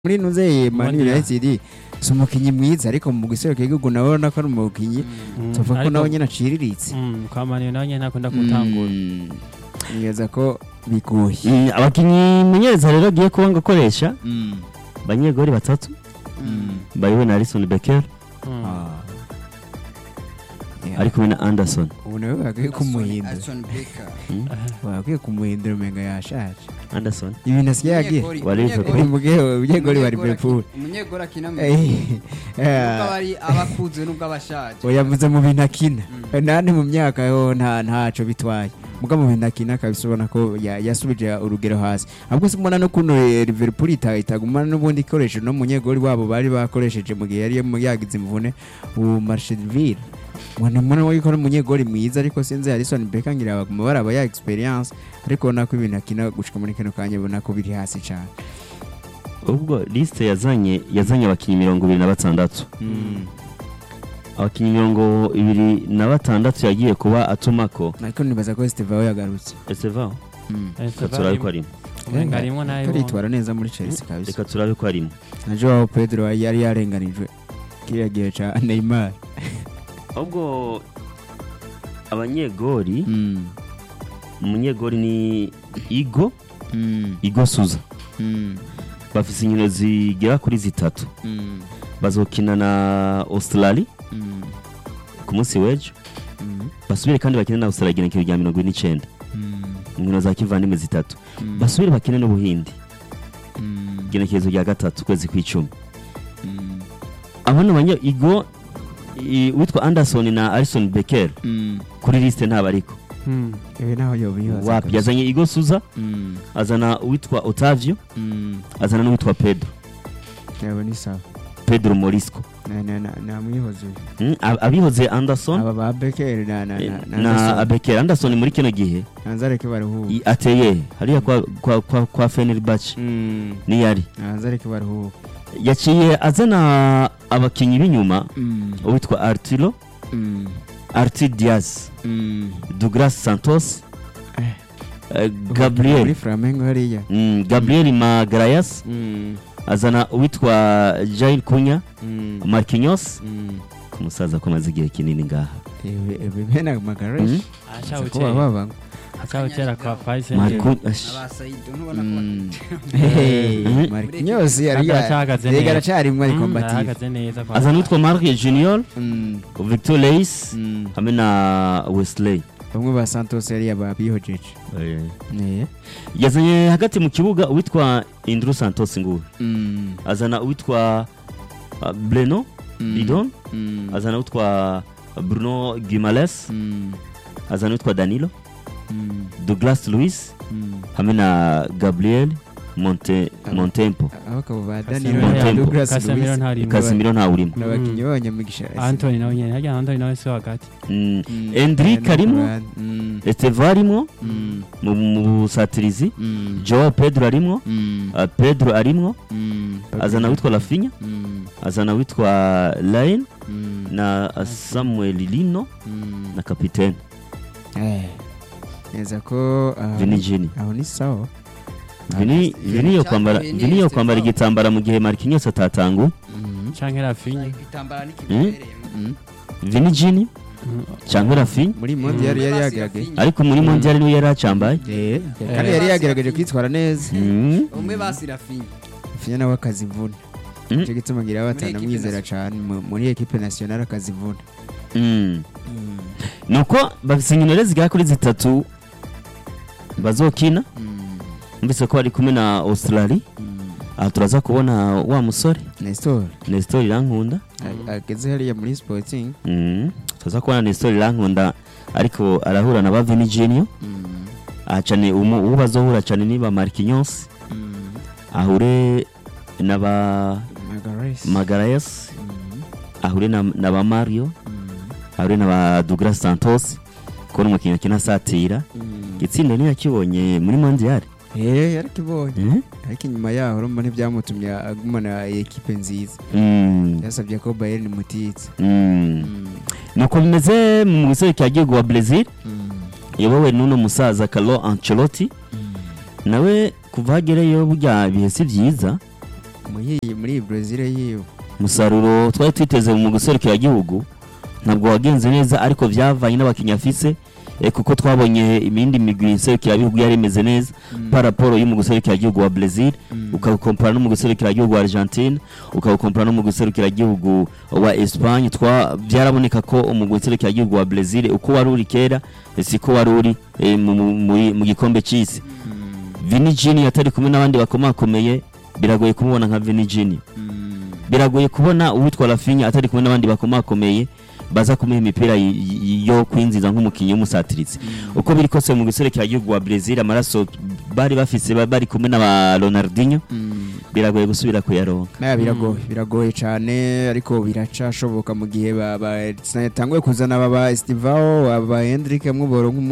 muri nuze Man Ubundi United si umukinnyi mwiza ariko mu giserukiro cy'igihugu nawe urabona ko ari umukinnyi tuvuga ko nawe nyine aciriritse kwa mani nawe nyine ntakunda gutangura Mm, niyeza ko bigoye Mm, abakinnyi munyereza rero agiye kuba ngo akoresha Mm, banyegori batatu mm. bayobowe na Alison Becker Mm. Ah. Yeah. ari kumwe na Anderson ubu nawe bakwiye kumuhindura Alison Becker Mm, bakwiye kumuhindura umenga yashaje Anderson ibintu asigaye agira Umunyegori- Wa Liverpool. umunyegori- umunyegori wa umunyegori liverpool aki- umunyegori akina mu Eh, nubwo eh, aba ari abakuze nubwo abashaje oyavuze mu bintu akina Mm. nandi mu myaka yo nta ntaco bitwaye muga mu bintu akina kabisa ubona ko ya- yasubije urugero hasi ahubwo se mbona n'ukuntu eh, liverpool ita- itagumana n'ubundi ikoresho no munyegori wabo bari bakoresheje mu gihe yari yagize imvune ubu marsheville mwana mbona ko ari umunyegori mwiza ariko sinzi Alison Becker ngira baguma baraba ya experience ariko ubona ko ibintu akina gushika muri kano kanya ubona ko biri hasi cyane ubwo liste yazanye yazanye abakinnyi mirongo ibiri na batandatu abakinnyi mirongo ibiri na batandatu yagiye kuba atumako ariko nibaza ko Steve Aoui yagarutse Estevao Mm. reka turabe ko arimo umenga harimwo nayo aritwara neza muri Chelsea kabisa reka turabe ko arimo na Joao Pedro yari yarenganijwe kiriya gihe ca Neymar ahubwo abanyegori Mm. umunyegori ni Igo Mm. Igo Suza Mm. bafise inkino zigera kuri zitatu Mm. bazokina na Australia Mm. ku munsi w'ejo Mm. basubire kandi bakine na Australia igenekerezo rya mirongo ine n'icyenda Mm. inkino za kivandimwe zitatu Mm. basubire bakine n'ubuhindi Mm. igenekerezo rya gatatu ukwezi kw'icumi Mm. abo ni abanye Igo i- witwa Anderson na Alison Becker Mm. kuri liste ntabwo ariko Mm. ibi naho yobibaza wapi yazanye Igo Suza Mm. azana uwitwa Otavio Mm. azana n'uwitwa Pedro yabo ni sawa Pedro Morisco na na na namwihoze uyu Mm, ab- abihoze Anderson aba ba Becker na na eh, na na Becker Anderson muri kino gihe nanzareke baruhuka i- ateye hariya kwa kwa kwa, kwa Fenerbahce Mm. niyari nanzareke baruhuka yaciye azana abakinyi b'inyuma Mm. uwitwa Arturo Mm. Arti Diaz Mm. Douglas Santos Eh. eh, muri Gabriel Flamengo hariya mm, Gabriel Magalhaes Mm. azana uwitwa Jair Kunya Mm. Marquinhos Mm. ku musaza ko amaze igihe kinini ngaha Ewe ewe bena magaresh Mm. kuba baba acawutera kwa Paris Marco ash- abasaido ntubona ko Mm. Eh. Hey, Mhm. Marquinhos yari Kandi aracahagaze yari neza. aracarimwe ari combative arahagaze neza kwa azana uwitwa Marc Junior Mm. Victor Leis Mm. hamwe na Wesley bamwe ba Santos yari yababihojeje eh yazanye hagati mu kibuga uwitwa Indru Santos nguwe Mm. azana uwitwa uh, Breno Mm. Lidon Mm. azana uwitwa Bruno Guimales Mm. azana uwitwa Danilo Mm. Douglas Luiz Mm. hamwe na Gabriel Monte Aba- Montempo abagabo ba Casemiro Danilo na Montempo. Douglas Casemiro Luiz ntarimo Casemiro ntawurimo n'abakinnyi b'abanyamigisha Anthony nawe nyene harya Anthony nawe si hagati Mm. Mm. Endrick arimo Mm. Estevao arimo Mm. mu mu busatirizi Mm. Joao Pedro arimo Mm. uh, Pedro arimo Mm. azana witwa Rafinha Mm. azana witwa Lain Mm. na uh, Samuel Lino Mm. na kapitene Eh. neza ko ah, Vini Jini aho ni sawa Vini Vini yo kwambara Vini Vini yo Estevao. kwambara igitambara mu gihe Marquinhos atatanguye Mm. canke Rafinha igitambara n'ikibereyemo Mm. Vini Jini Mm. cyangwa Rafinha muri mondi yari yari yagaragaye ariko muri mondial niwe yari acambaye Eh, kandi yari yagerageje kwitwara neza Mm. umwe basirafinya finya nawe akazivuna Mm. nicyo gituma ngira Muri batana equipe mwizera nationale. cyane mu- muri ekipe nationale akazivuna Mm. nuko bafise inkino rero zigera kuri zitatu bazokina Mm. mbese ko bari kumwe na Australia Mm. aha turaza kubona wa musore Nestor Nestor Irankunda a- ageze hariya muri sporting Mm. turaza kubona Nestor Irankunda ariko arahura na ba Vini Junior Mm. aha cyane umu- uwo bazohura cyane ni ba Marquinhos Mm. ahure na ba Magalhaes. Magalhaes Mm. ahure na, na ba Mario Mm. ahure na ba Douglas Santos kubona umukinnyi akina asatira Mm. itsinda ntiyakibonye muri mondial Eh, yarakibonye Mm. ariko inyuma yaho urumva ntibyamutumye agumana ekipe nziza Mm. yasabye ko Bayern imutitse Mm. Mm. nuko bimeze mu gisore cya gihugu wa Brazil Mm. iyobowe n'uno musaza Carlo Ancelotti Mm. nawe kuva hagereyo burya ibihe si byiza muri muri Brazil yiwe umusaruro twari twiteze mu guserukira igihugu ntabwo wagenze neza ariko byavanye n'abakinnyi afise eh, kuko twabonye imindi migwi nserukira igihugu yari imeze neza paraporo yo mu guserukira igihugu wa Brazil ukawukompara no mu guserukira igihugu wa Argentine ukawukompara no mu guserukira igihugu wa Espagne twa byaraboneka ko mu guserukira igihugu wa Brazil uko wari uri kera eh, siko wari uri eh, mu- mu- muri- mu gikombe cy'isi Vini Jini atari kumwe n'abandi bakomakomeye biragoye kumubona nka Vini Jini biragoye kubona uwitwa Rafinha atari kumwe n'abandi bakomakomeye baza kumuha imipira y- y- yo kwinjiza nk'umukinnyi w'umusatirizi uko biri kose mu guserekera igihugu wa Brazil amaraso bari bafise ba- bari kumwe n'aba Ronaldinho biragoye gusubira kuyaronka Naya biragoye biragoye cyane ariko biracashoboka mu gihe ba- ba- tanguye kuzana aba ba Estivao aba Hendrick mwe boronka